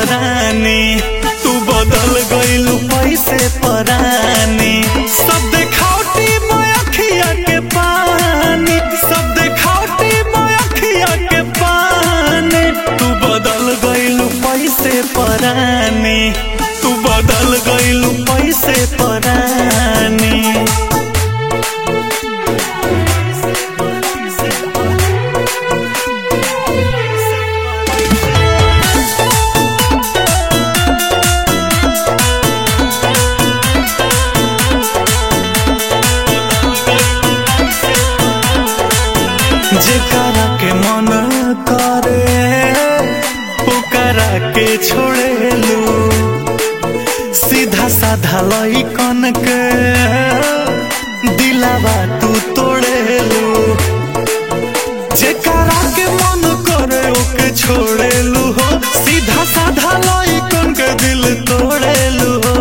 परानी तू बदल गइलू पैसे परानी सब देखावटी मयखिया के पानी सब देखावटी मयखिया के पानी तू बदल गइलू पैसे परानी तू बदल गइलू पैसे परानी जेकरा के मन करे ओकरा के छोड़ेलू सीधा साधा लइकन के दिलावा तू तोड़ेलू जेकरा के मन करे ओके छोड़ेलू हो सीधा साधा लइकन के दिल तोड़ेलू हो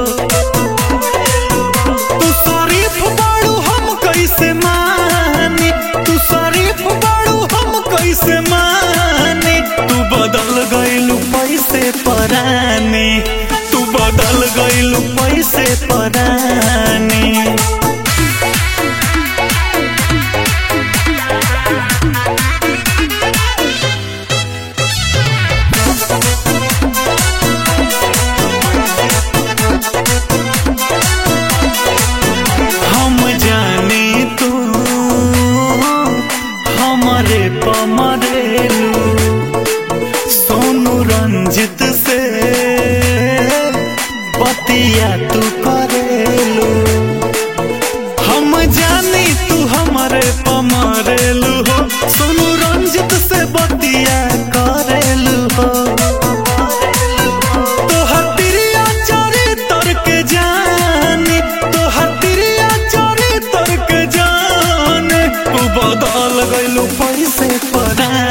तू शरीफ बाड़ू हम कैसे मानी तू शरीफ बाड़ू हम कैसे मानी तू बदल गइलू पैसे परानी तू बदल गइलू पैसे परानी हम जानी तू हमारे पमरेलू सोनू रंजित से बतिया तू करेलू हम जानी तू हमारे पमरेलू हो सोनू रंजित से बतिया करेलू हो तोहर तिरिया चोरी तर के जानी तोहर तिरिया चोरी तर के जानी तू बदल गइलू पैसे परानी